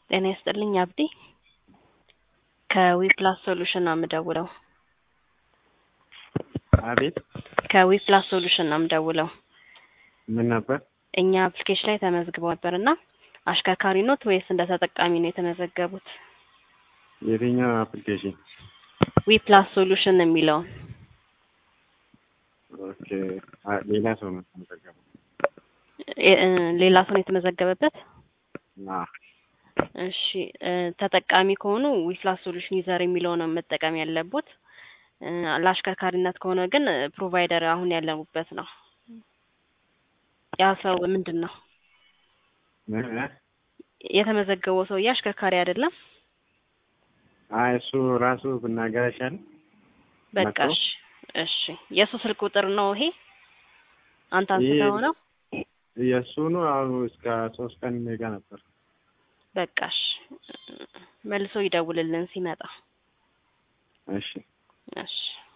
ጤና ይስጥልኝ አብዲ ከዊፕላስ ሶሉሽን ነው የምደውለው። አቤት ከዊፕላስ ሶሉሽን ነው የምደውለው። ምን ነበር? እኛ አፕሊኬሽን ላይ ተመዝግበው ነበር እና አሽከርካሪ ኖት ወይስ እንደ ተጠቃሚ ነው የተመዘገቡት? የትኛው አፕሊኬሽን? ዊፕላስ ሶሉሽን የሚለውን ኦኬ። አ- ሌላ ሰው ነው የተመዘገበው። እ- እ- ሌላ ሰው ነው የተመዘገበበት? አዎ። እሺ እ፣ ተጠቃሚ ከሆኑ ዊፕላስ ሶሉሽን ዩዘር የሚለው ነው መጠቀም ያለቡት። እ፣ ለአሽከርካሪነት ከሆነ ግን ፕሮቫይደር አሁን ያለሙበት ነው። ያ ሰው ምንድን ነው እ- እ? የተመዘገበው ሰውዬ አሽከርካሪ አይደለም። አይ እሱ ራሱ ብናገር አይሻልም? በቃ መጥቶ? እሺ፣ እሺ የእሱ ስልክ ቁጥር ነው ይሄ አንተ ይሄ- አንስተኸው ነው? የእሱ ነው። አሁን እስከ ሶስት ቀን እኔ ጋ ነበር። በቃ እሺ፣ መልሶ ይደውልልን ሲመጣ። እሺ እሺ